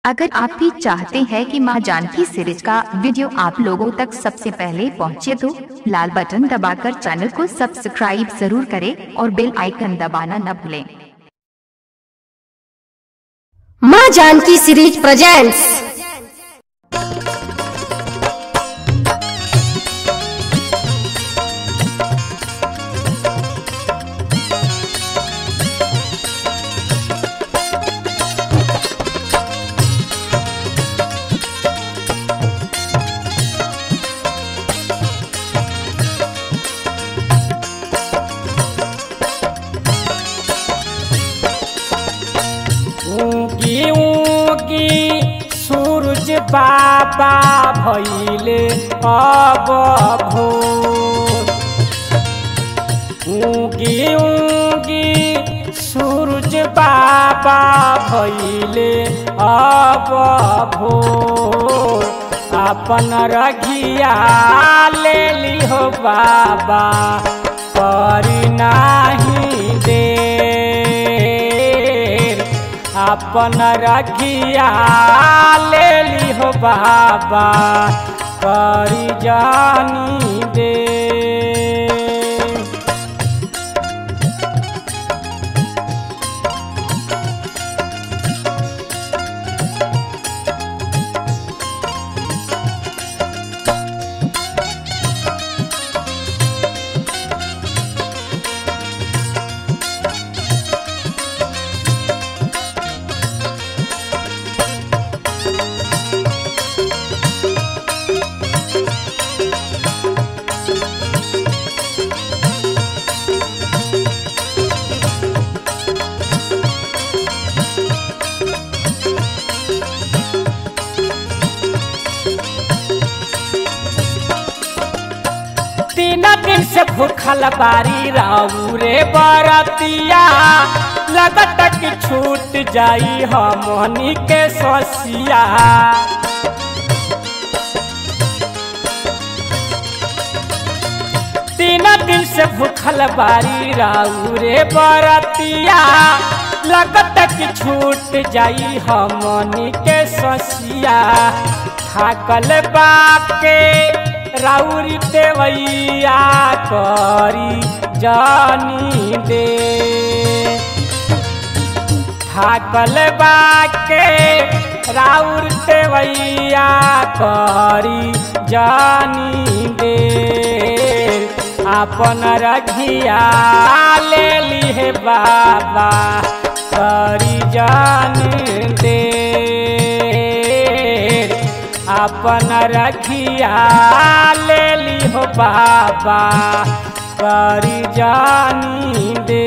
अगर आप भी चाहते हैं कि मां जानकी सीरीज का वीडियो आप लोगों तक सबसे पहले पहुंचे तो लाल बटन दबाकर चैनल को सब्सक्राइब जरूर करें और बेल आइकन दबाना न भूलें माँ जानकी सीरीज प्रेजेंट्स ऊगी ऊगी सूरज बाबा भैले अब भोर ऊगी ऊगी सूरज बाबा भैले अब भोर अपन रघिया ले लिहो बाबा पर नाही देर अपन रखिया ले लिहो बाबा करी जानी दे तीन दिन से भूखल बारी राऊ रे बरतिया लगत कि छूट जाई हमनी के ससिया तीन दिन से भूखल बारी राऊ रे बरतिया लगत कि छूट जाई हमनी के ससिया थाकल बाके राउरी देवैया करी जानी दे थाकल बाके राउर देवैया करी जानी दे अपन रघिया ले लिहे बाबा करी जानी दे अपन रखिया ले लिहो बाबा करी जानी दे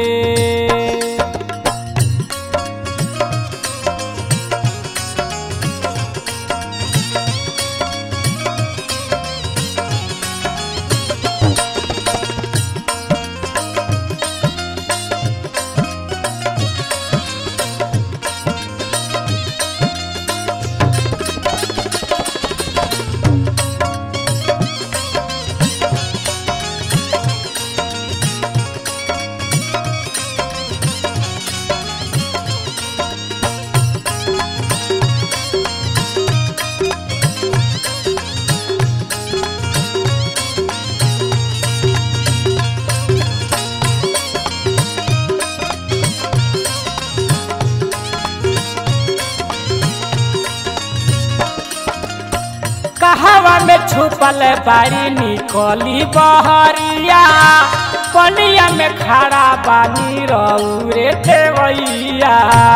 कहवा में छुपल बारी निकली बहरिया पनिया में खड़ा बानी रौरे देवैया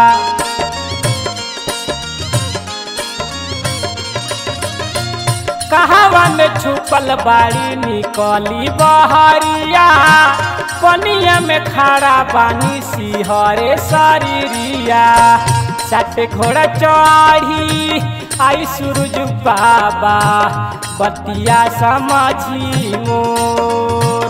कहवा में छुपल बारी निकली बहरिया पनिया में खड़ा बानी सिहरे शरीरिया सट घोड़ा चढ़ी आई सूरज बाबा बतिया समझी मोर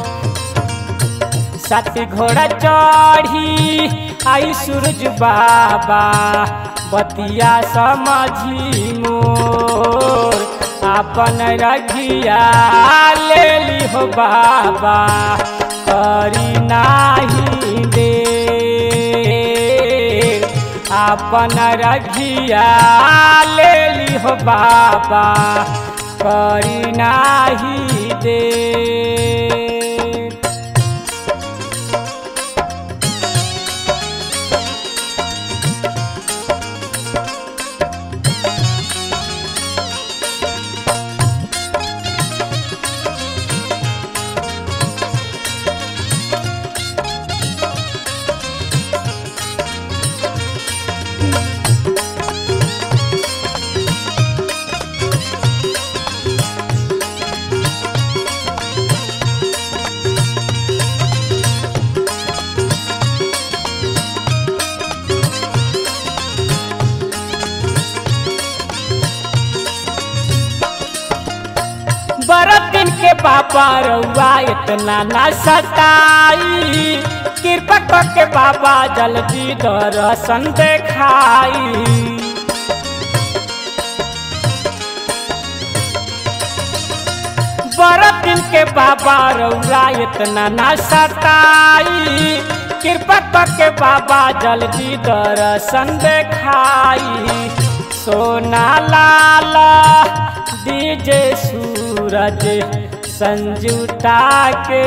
सत घोड़ा चढ़ी आई सूरज बाबा बतिया समझी मोर अपन रघिया ले लिहो बाबा करी नाही दे आपन रघिया ले ली हो बाबा करी नाही दे बरत दिन के बाबा रउआ इतना ना सताई कृपा करके बाबा जल्दी दर्शन देखाई बरत दिन के बाबा रउआ इतना ना सताई कृपा करके बाबा जल्दी दर्शन देखाई सोना लाला डीजे सूरज संजुता के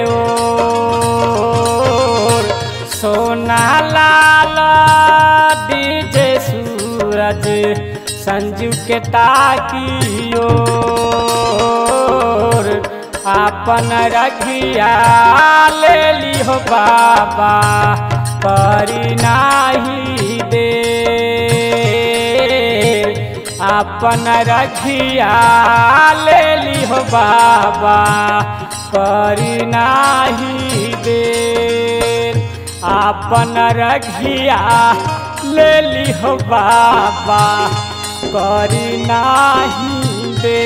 ओर सोना लाला डीजे सूरज संजू के ताकियो आपन रखिया ले ली हो बाबा करी नाही दे आपन रखिया ले ली हो बाबा करी नाही दे आपन रखिया ले ली हो बाबा करी नाही दे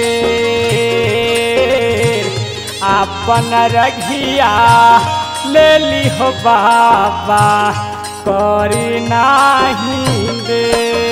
आपन रघिया ले ली हो बाबा करी नाही दे